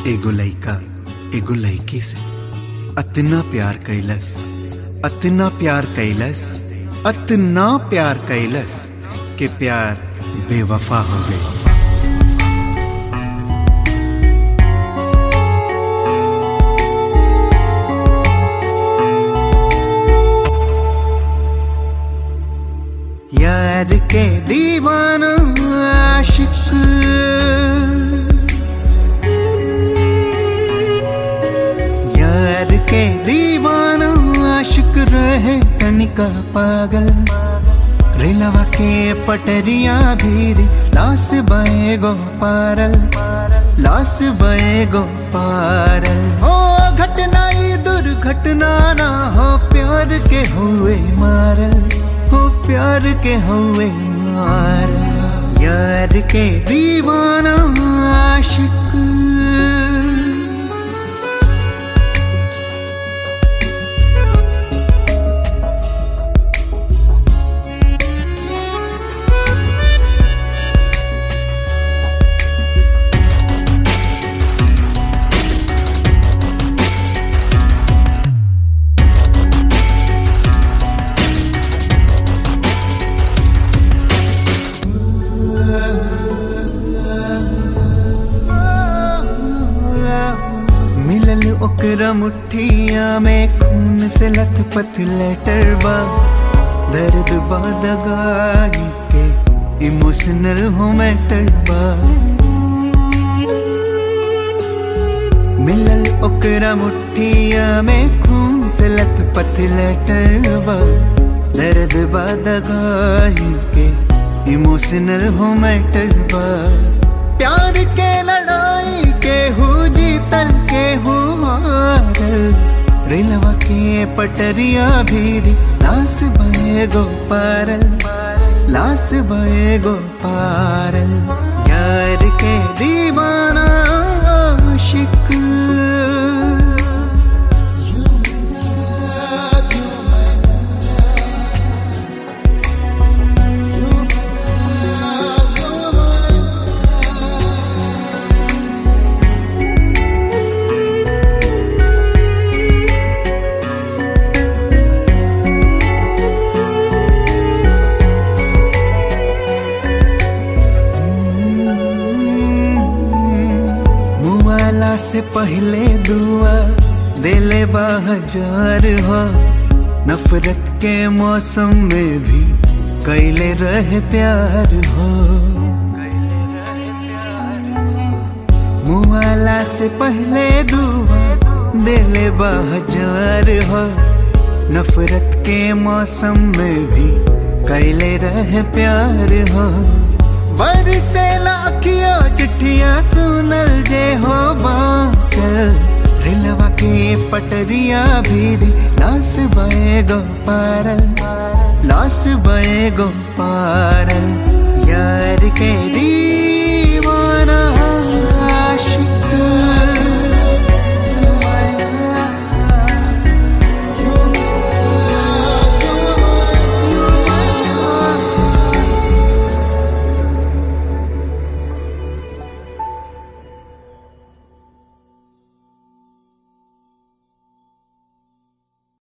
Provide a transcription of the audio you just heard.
एगो लइका एगो लइकी से अतना प्यार कैलस अतना प्यार कैलस अतना प्यार कैलस कि प्यार बेवफा हो गई यार के दीवाना आशिक यार के दीवाना आशिक रहे तनिका पागल रेलवा के पटरिया भीरी लास बए गो पारल लास बए गो पारल हो घटना ई दुर्घटना ना हो प्यार के हुए मारल हो प्यार के हुए मारल यार के दीवाना आशिक मिलल ओकरा मुठिया में खून से लथपथ लेटर बा दर्द बा दगाई के इमोशनल हो मैटर बा मिलल ओकरा मुठिया में खून से लथपथ लेटर बा दर्द बा दगाई के इमोशनल हो मैटर बा प्यार के लड़ाई के हो जीतल के हो हारल रेलवा के पटरिया भीरी लास बहे गो पारल लास बहे गो पारल यार के दीवाना आशिक मुआला से पहले दुआ दिले हजार हो नफरत के मौसम में भी कैले रहे प्यार हो मुआला से पहले दुआ दिले हजार हो नफरत के मौसम में भी कैले रहे प्यार हो बरसे लाखिया चिट्ठिया सुनल जे हो बाचल रेलवा के पटरिया भीरी लास बए गो पारल लास बए गो पारल यार के दी